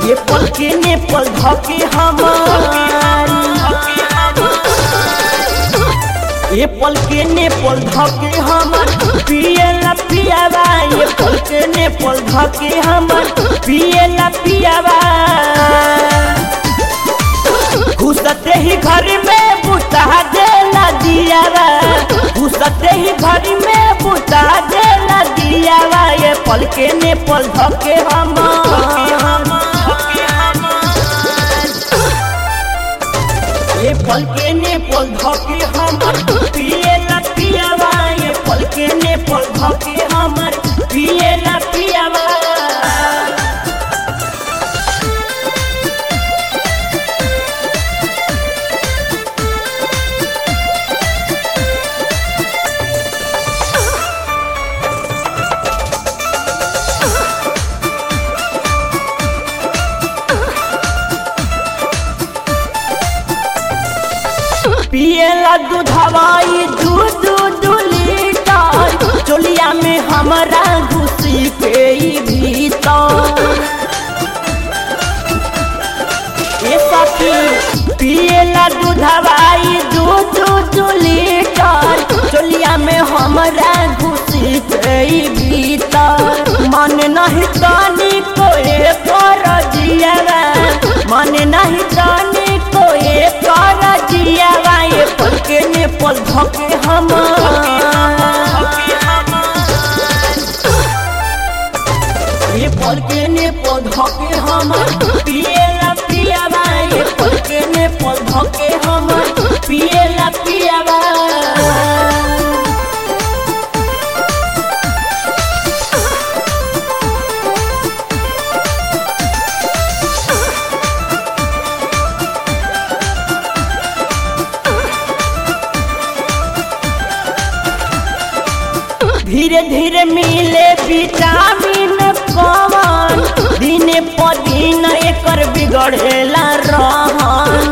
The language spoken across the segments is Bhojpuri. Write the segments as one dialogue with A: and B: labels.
A: ये पल के ने पल धके हमार ये पल के ने पल धके हमर पियला पियावा ये पल के ने पल धके हमर पियला पियावा घुसते ही घर में बुता देला दियावा घुसते ही घर में बुता देला दियावा ये पल के ने पल धके हमर ये पल के ने पल धके हमर पियला पियावा ये पल के ने पल धके हमर पियला पियावा पियला दूधवाई दूध दूध लीटर चोलिया में हमारा घुसी के ई भीतर ए सखी पियला दूधवाई दूध दूध लीटर चोलिया में हमारा घुसी के ई भीतर मन नहीं तानी कोई कर जियावा मन नहीं तानी कोई कर जियावा ये पल के ने पल धके हमार ये पल के ने पल धके हमार पियला पियावा ये पल के ने पल धके हमार पियला पियावा धीरे धीरे मिले विटामिन कवन दिन पर दिन एकर बिगड़ेला रहन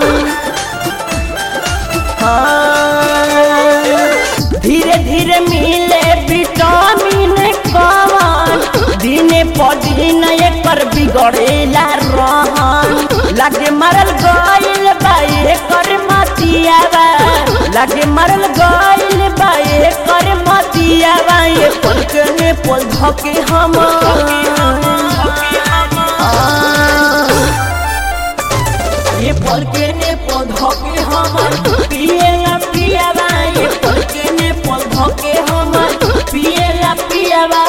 A: हाँ, धीरे धीरे मिले विटामिन कवन दिन पर दिन एकर बिगड़ेला रहन लगे मरल गइल बा एकर मतियावा लगे मरल गइल बा एकर मतियावा ये पल के ने पल धके हमार ये पल के ने पल धके हमार पियला पियावा ये पल के ने पल धके हमार पियला पियावा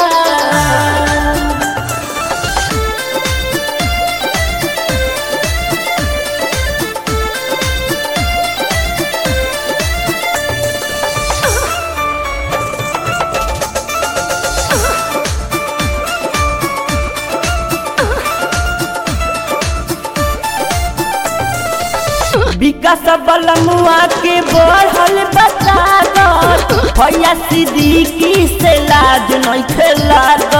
A: विकास बलमुआ के बढ़ल बतागत भैया सिद्दीकी से लाज नहीं खेलागत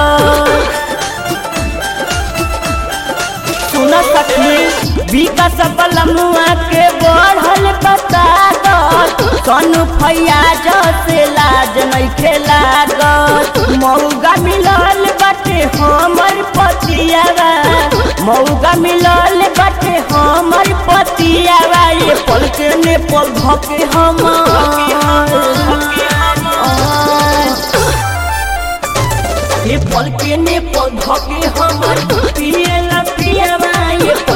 A: सुन सखी विकास बलमुआ के बढ़ल बतागत सोनू फैयाज से लाज नहीं खेलागत मौगा मिलल बाटे हमर पतियावा मौगा मिलल बाटे हमर पतियावा ये पल के ने पल धके हमार ये पल के ने पल धके हमर पियला पियावा ये